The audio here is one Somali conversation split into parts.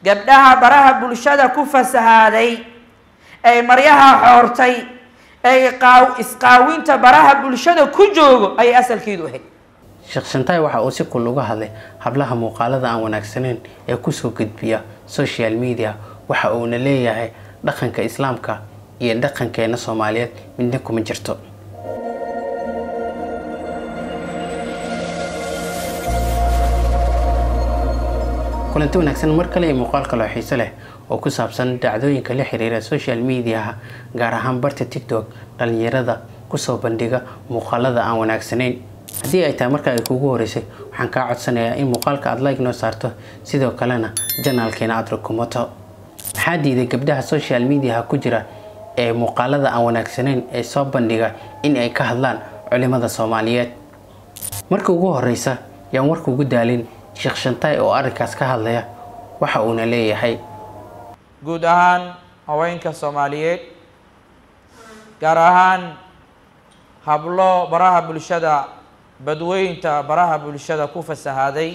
gabdhaha baraha bulshada ku fasahaaday ay maryaha xoortay ay qaaw isqaawinta baraha bulshada ku joogo ayay asalkeedu ahayd sheekh shantaay waxa uu si kul uga hadlay hablaha muuqaalada aan wanaagsaneyn ee kusoo gudbiya social media waxa uuna leeyahay dhaqanka islaamka iyo dhaqankeena soomaaliyeed midna kuma jirto kulanti wanaagsan mar kale iyo muuqaal kaloo xiiso leh oo ku saabsan dhacdooyinka la xiriira social mediaha gaar ahaan barta tiktok dhalinyarada kusoo bandhiga muuqaalada aan wanaagsaneyn haddii ay tahay marka ay kugu horeysay waxaan kaa codsanayaa in muuqaalka aada like noo saarto sidoo kalena janaalkeena aada rukumato maxaa diiday gabdhaha social mediaha ku jira ee muuqaalada aan wanaagsaneyn ee soo bandhiga in ay ka hadlaan culimada soomaaliyeed marka ugu horeysa yaan warka ugu daalin sheekh shantaay oo arrinkaas ka hadlaya waxa uuna leeyahay guud ahaan haweenka soomaaliyeed gaar ahaan hablo baraha bulshada badweynta baraha bulshada ku fasahaaday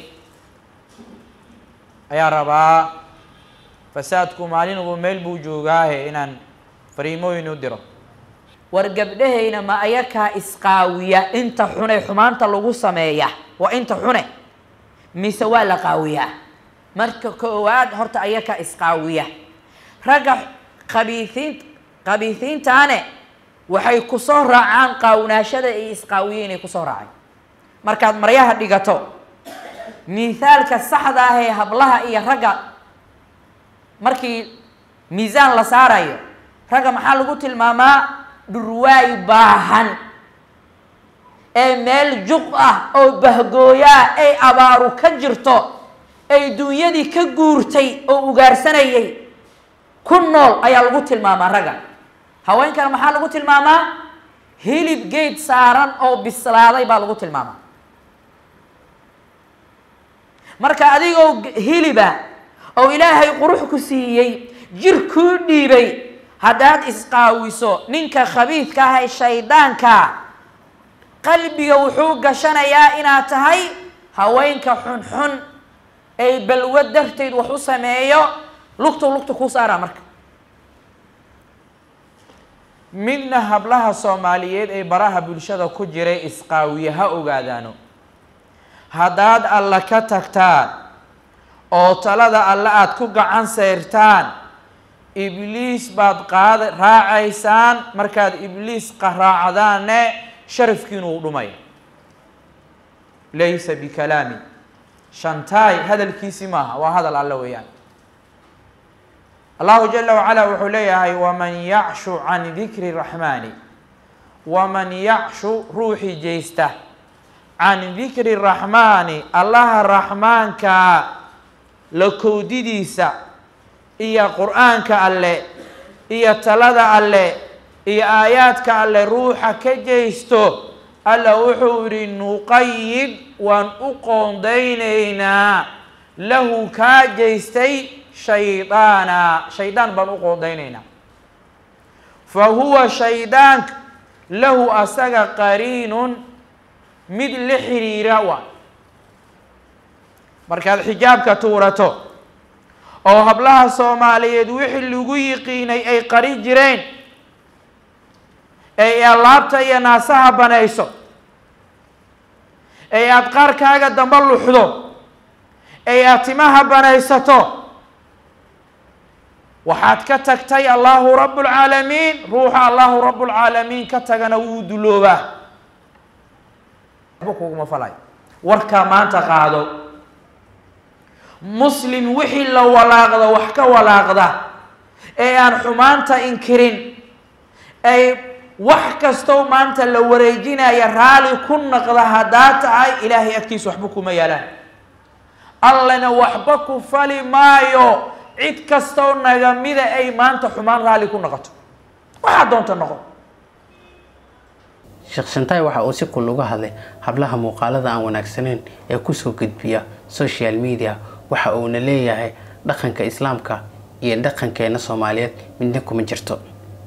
ayaa rabaa fasaadku maalin walba meel buu joogaahe inaan fariimooyin u diro war gabdhahayna ma ayakaa isqaawiya inta xune xumaanta lagu sameeya waa inta xune mise waa la qaawiyaa marka koowaad horta ayakaa isqaawiya ragga qabiiiin qabiisiintaane waxay kusoo raacaan qaawnaashada iyo isqaawiye inay kusoo raaceen markaad maryaha dhigato miithaalka saxda ah ee hablaha iyo ragga markii miisaan la saarayo ragga maxaa lagu tilmaamaa dhurwaay baahan ee meel juq ah oo bahgooyaa ay abaaru ka jirto ay dunyadii ka guurtay oo ugaarsanayay ku nool ayaa lagu tilmaamaa ragga haweenkana maxaa lagu tilmaamaa hilib geed saaran oo bislaaday baa lagu tilmaamaa marka adigoo hiliba oo ilaahay qurux ku siiyey jir kuu dhiibay haddaad isqaawiso ninka khabiidka ah ee shaydaanka qalbiga wuxuu gashanayaa inaad tahay haweenka xunxun ay balwo darteed wax u sameeyo lugtu lugta kuu saaraa marka midna hablaha soomaaliyeed ee baraha bulshada ku jiray isqaawiye ha ogaadaano haddaad alla ka tagtaan oo talada alle aada ku gacan sayrtaan ibliis baad qaada raacaysaan markaad ibliis qaraacdaanne sharafkiinu uu dhumaya laysa bikalaami shantaay hadalkiisi maaha waa hadal alle weeyaan allahu jala wacala wuxuu leeyahay waman yacshu can dikri raxmaani waman yacshu ruuxii jeysta can dikri raxmaani allaha raxmaanka la kowdidiisa iyo qur-aanka alle iyo talada alle iyo aayaadka alle ruuxa ka jeysto alla wuxuu yihi nuqayid waan u qoondaynaynaa lahu kaa jeystay shaydaana shaydaan baan u qoondaynaynaa fa huwa shaydaanka lahu asaga qariinun mid la xiriira waa markaad xijaabka tuurato oo hablaha soomaaliyeed wixii lagu yiqiinay ay qari jireen ay alaabta iyo naasaha banayso ay aada qaarkaaga damba luxdo ay aad timaha banaysato waxaad ka tagtay allahu rabu lcaalamiin ruuxa allahu rabu lcaalamiin ka tagana wuu duloobaa waxba kuguma falay warkaa maanta qaado muslim wixii la walaaqda wax ka walaaqda ee aan xumaanta inkirin ay wax kastoo maanta la wareejinaya raali ku naqda haddaa tahay ilaahay agtiisa waxba kuma yaalaan allana waxba ku fali maayo cid kastoo nagamida ay maanta xumaan raali ku noqoto waxaa doonta noqo sheekh shantaay waxa uu si kul uga hadlay hablaha muuqaalada aan wanaagsaneyn ee kusoo gudbiya social media waxa uuna leeyahay dhaqanka islaamka iyo dhaqankeena soomaaliyeed midna kuma jirto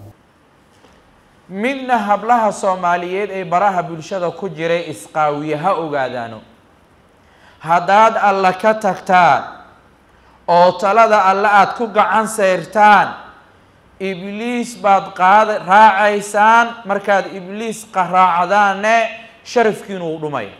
midna hablaha soomaaliyeed ee baraha bulshada ku jiray isqaawiye ha ogaadaano haddaad alla ka tagtaan oo talada alle aada ku gacan sayrtaan ibliis baad qaada raacaysaan markaad ibliis qaraacdaanne sharafkiinu uu dhumaya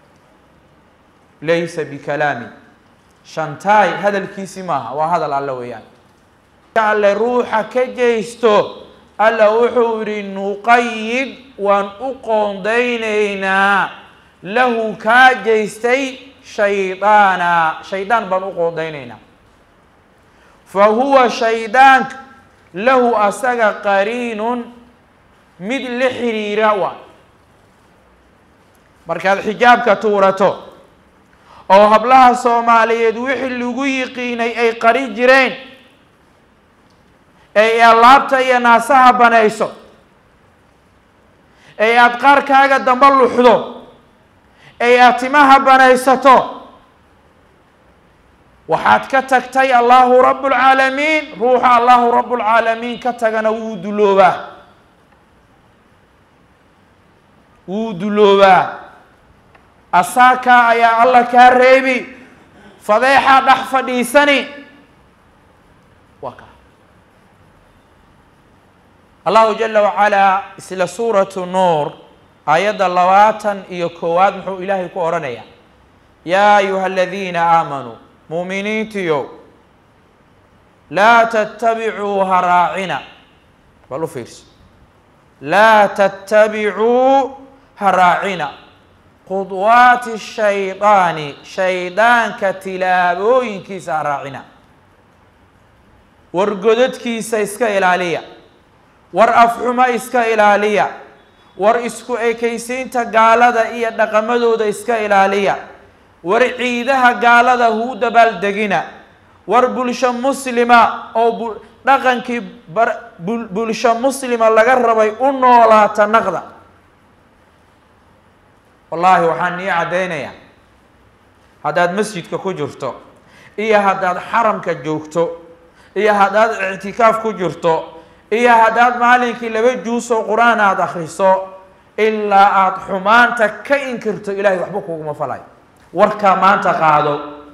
laysa bikalaami shantaay hadalkiisi maaha waa hadal alle weeyaan alle ruuxa ka jeysto alla wuxuu yidhi nuqayid waan u qoondaynaynaa lahu kaa jeystay shaydaana shaydaan baan u qoondaynaynaa fa huwa shaydaanka lahu asaga qariinun mid la xiriira waa markaad xijaabka tuurato oo hablaha soomaaliyeed wixii lagu yiqiinay ay qari jireen ay alaabta iyo naasaha banayso ay aada qaarkaaga damba luxdo ay aada timaha banaysato waxaad ka tagtay allahu rabu lcaalamiin ruuxa allahu rabu lcaalamiin ka tagana wuu duloobaa wuu duloobaa asaakaa ayaa alla kaa reebi fadeexaa dhex fadhiisani waa ka allahu jala wacalaa isla suuratu nuur aayadda labaatan iyo koowaad muxuu ilaahay ku odhanayaa yaa ayuha aladiina aamanuu muuminiintiyo laa tattabicuu haraacina bal u fiirso laa tattabicuu haraacina khudwaati shaydaani shaydaanka tilaabooyinkiisa haraacina war godadkiisa iska ilaaliya war afxuma iska ilaaliya war isku ekaysiinta gaalada iyo dhaqamadooda iska ilaaliya war ciidaha gaalada huu dabaaldegina war bulsho muslima oo dhaqankii bulsho muslima laga rabay u noolaata naqda wallaahi waxaan nii caddaynayaa haddaad masjidka ku jirto iyo haddaad xaramka joogto iyo haddaad ictikaaf ku jirto iyo haddaad maalinkii laba juusoo qur-aan aada akhriso ilaa aada xumaanta ka inkirto ilaahay waxba kuguma falayo warkaa maanta qaado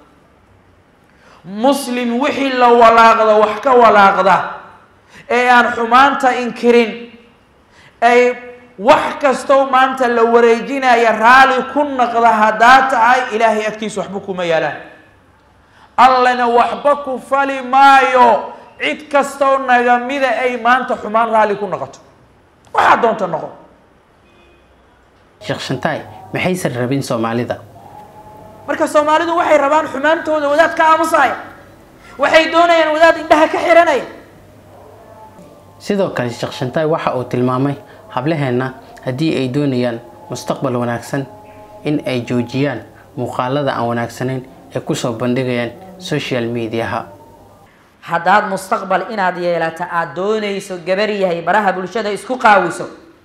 muslim wixii la walaaqdo wax ka walaaqda ee aan xumaanta inkirin ay wax kastow maanta la wareejinaya raali ku naqda haddaa tahay ilaahay agtiisa waxba kuma yaalaan allana waxba ku fali maayo cid kastoo nagamida ay maanta xumaan raali ku noqoto waxaa doonta noqo sheekh shantaay maxaysan rabin soomaalida marka soomaalidu waxay rabaan xumaantooda wadaad ka aamusaya waxay doonayaan wadaad indhaha ka xiranaya sidoo kale sheekh shantaay waxa uu tilmaamay hablaheenna haddii ay doonayaan mustaqbal wanaagsan in ay joojiyaan muuqaalada aan wanaagsanayn ee kusoo bandhigayaan social mediaha haddaad mustaqbal inaad yeelato aada doonayso gabar yahay baraha bulshada isku qaawiso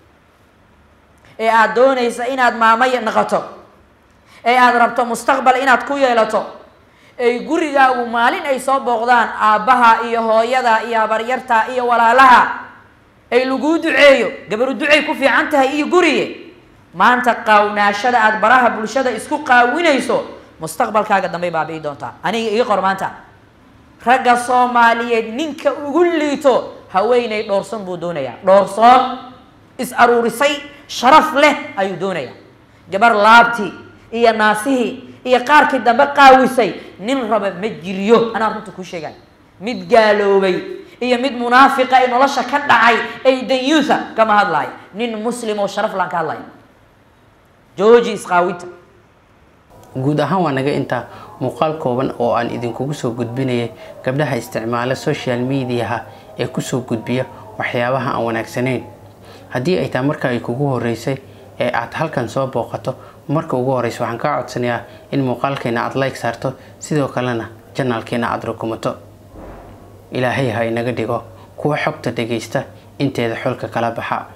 ee aada doonayso inaad maamay noqoto ee aada rabto mustaqbal inaad ku yeelato ay gurigaagu maalin ay soo booqdaan aabbaha iyo hooyada iyo habaryarta iyo walaalaha ay laguu duceeyo gabaru ducay ku fiican tahay iyo guriye maanta qaawnaashada aada baraha bulshada isku qaawinayso mustaqbalkaaga dambay baabi'i doontaa aniga ii qor maanta ragga soomaaliyeed ninka ugu liito haweeney dhoorson buu doonayaa dhoorsoon is aruurisay sharaf leh ayuu doonayaa gabar laabtii iyo naasihii iyo qaarkii dambe qaawisay nin raba ma jiriyo anaa runta kuu sheegay mid gaaloobay iyo mid munaafiqa ee nolosha ka dhacay ay danyuusa kama hadlaayo nin muslim oo sharaf laan ka hadlaya jooji isqaawinta guud ahaan waa naga intaa muuqaal kooban oo aan idinkugu soo gudbinayay gabdhaha isticmaala social mediaha ee kusoo gudbiya waxyaabaha aan wanaagsanayn haddii ay tahay marka ay kugu horeysay ee aad halkan soo booqato marka ugu horeysa waxaan kaa codsanayaa in muuqaalkeena aada like saarto sidoo kalena janaalkeena aada rukumato ilaahay ha inaga dhigo kuwa xogta dhagaysta inteeda xolka kala baxa